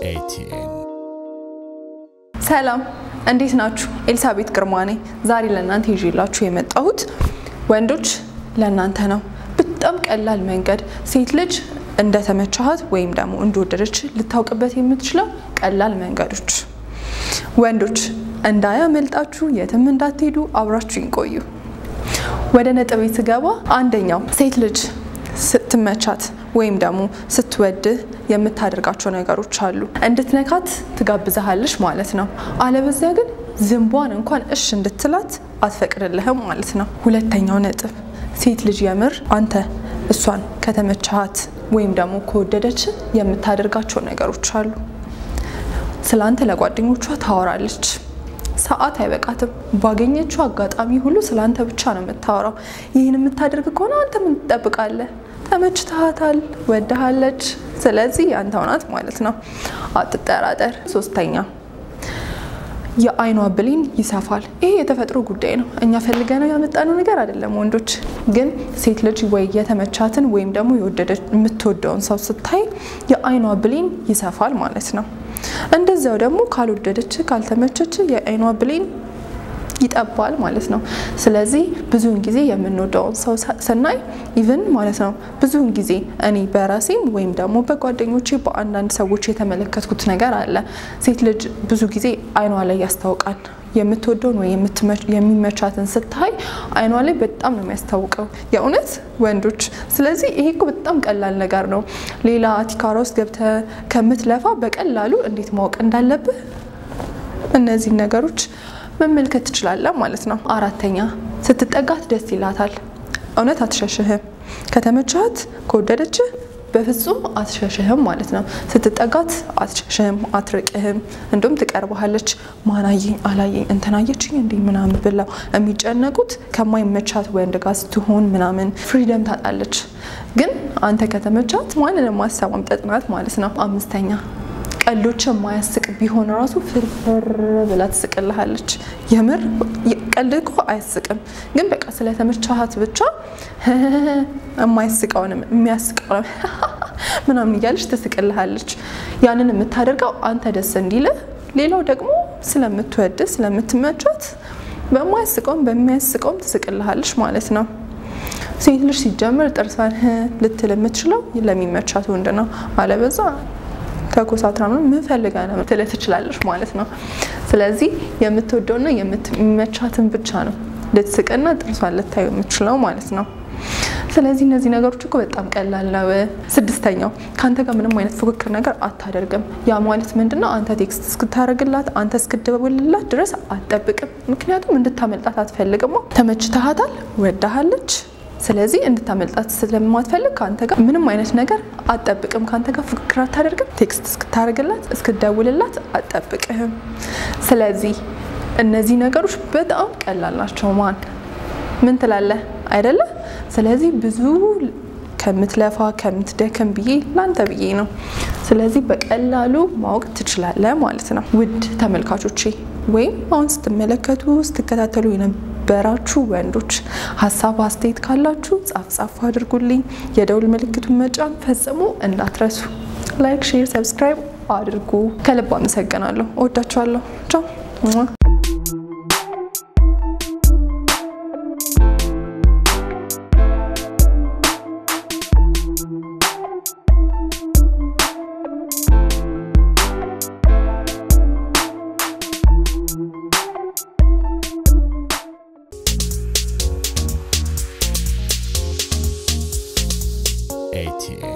ኤቲኤን ሰላም እንዴት ናችሁ? ኤልሳቤት ግርማ ነኝ። ዛሬ ለእናንተ ይዤላችሁ የመጣሁት ወንዶች ለእናንተ ነው። በጣም ቀላል መንገድ ሴት ልጅ እንደተመቻሃት ወይም ደግሞ እንደወደደች ልታውቅበት የምትችለው ቀላል መንገዶች። ወንዶች እንዳያመልጣችሁ፣ የትም እንዳትሄዱ፣ አብራችሁኝ ቆዩ። ወደ ነጥቤ ስገባ አንደኛው ሴት ልጅ ስትመቻት ወይም ደግሞ ስትወድህ የምታደርጋቸው ነገሮች አሉ። እንድትነካት ትጋብዛሃለች ማለት ነው። አለበዚያ ግን ዝንቧን እንኳን እሽ እንድትላት አትፈቅድልህም ማለት ነው። ሁለተኛው ነጥብ ሴት ልጅ የምር አንተ እሷን ከተመቻሃት ወይም ደግሞ ከወደደች የምታደርጋቸው ነገሮች አሉ። ስለ አንተ ለጓደኞቿ ታወራለች። ሰዓት አይበቃትም። ባገኘችው አጋጣሚ ሁሉ ስለ አንተ ብቻ ነው የምታወራው። ይህን የምታደርግ ከሆነ አንተ ምን ትጠብቃለህ? ተመችተሃታል፣ ወድሃለች። ስለዚህ ያንተው ናት ማለት ነው። አትጠራጠር። ሶስተኛ የአይኗ ብሌን ይሰፋል። ይሄ የተፈጥሮ ጉዳይ ነው። እኛ ፈልገነው ያመጣነው ነገር አይደለም። ወንዶች ግን ሴት ልጅ ወይ የተመቻትን ወይም ደግሞ የምትወደውን ሰው ስታይ የአይኗ ብሌን ይሰፋል ማለት ነው። እንደዚያው ደግሞ ካልወደደች ካልተመቸች የአይኗ ብሌን ይጠባል ማለት ነው። ስለዚህ ብዙውን ጊዜ የምንወደውን ሰው ስናይ ኢቭን ማለት ነው ብዙውን ጊዜ እኔ በራሴም ወይም ደግሞ በጓደኞቼ በአንዳንድ ሰዎች የተመለከትኩት ነገር አለ። ሴት ልጅ ብዙ ጊዜ አይኗ ላይ ያስታውቃል። የምትወደውን ወይ የሚመቻትን ስታይ አይኗ ላይ በጣም ነው የሚያስታውቀው፣ የእውነት ወንዶች። ስለዚህ ይሄ እኮ በጣም ቀላል ነገር ነው። ሌላ ቲካራ ውስጥ ገብተህ ከምትለፋ በቀላሉ እንዴት ማወቅ እንዳለብህ እነዚህን ነገሮች መመልከት ትችላለህ ማለት ነው። አራተኛ ስትጠጋት ደስ ይላታል። እውነት አትሸሽህም። ከተመቻት ከወደደችህ በፍጹም አትሸሽህም ማለት ነው። ስትጠጋት አትሸሽህም፣ አትርቅህም። እንዲሁም ትቀርበሃለች። ማናየኝ አላየኝ እንትናየችኝ እንዲህ ምናምን ብለው የሚጨነቁት ከማይመቻት ወንድ ጋር ስትሆን ምናምን ፍሪደም ታጣለች። ግን አንተ ከተመቻት ማንንም ማሰማም ጠጥናት ማለት ነው። አምስተኛ ቀልዶች የማያስቅ ቢሆን ራሱ ፍርፍር ብላ ትስቅልሃለች። የምር ቀልድ እኮ አያስቅም፣ ግን በቃ ስለተመቻሃት ብቻ የማያስቀውንም የሚያስቀውንም ምናምን እያለች ትስቅልሃለች። ያንን የምታደርገው አንተ ደስ እንዲልህ፣ ሌላው ደግሞ ስለምትወድ ስለምትመቻት በማያስቀውም በሚያስቀውም ትስቅልሃለች ማለት ነው። ሴት ልጅ ሲጀምር ጥርሷን ልትል የምትችለው ለሚመቻት ወንድ ነው። አለበዛ ከኮሳትራ ነው ምን ፈልጋ ነው ትልህ ትችላለች ማለት ነው። ስለዚህ የምትወደውና የሚመቻትን ብቻ ነው ልትስቅና ጥርሷን ልታዩ የምትችለው ማለት ነው። ስለዚህ እነዚህ ነገሮች እኮ በጣም ቀላል ነው። ስድስተኛው ከአንተ ጋር ምንም አይነት ፉክክር ነገር አታደርግም። ያ ማለት ምንድነው? አንተ ቴክስት እስክታደርግላት አንተ እስክደውልላት ድረስ አትጠብቅም። ምክንያቱም እንድታመልጣት አትፈልግማ። ተመችተሃታል፣ ወዳሃለች ስለዚህ እንድታመልጣት ስለማትፈልግ ከአንተ ጋር ምንም አይነት ነገር አትጠብቅም። ከአንተ ጋር ፉክክር አታደርግም። ቴክስት እስክታደርግላት እስክደውልላት አትጠብቅህም። ስለዚህ እነዚህ ነገሮች በጣም ቀላል ናቸው። ማን ምን ትላለህ አይደለ? ስለዚህ ብዙ ከምትለፋ ከምትደክም ብዬ ላንተ ብዬ ነው። ስለዚህ በቀላሉ ማወቅ ትችላለህ ማለት ነው። ውድ ተመልካቾቼ ወይም አሁን ስትመለከቱ ስትከታተሉ በራችሁ ወንዶች ሀሳብ አስተያየት ካላችሁ ጻፍ ጻፍ አድርጉልኝ። የደውል ምልክቱን መጫን ፈጽሞ እንዳትረሱ። ላይክ፣ ሼር፣ ሰብስክራይብ አድርጉ። ከልብ አመሰግናለሁ። እወዳችኋለሁ። ቻው ኤቲኤን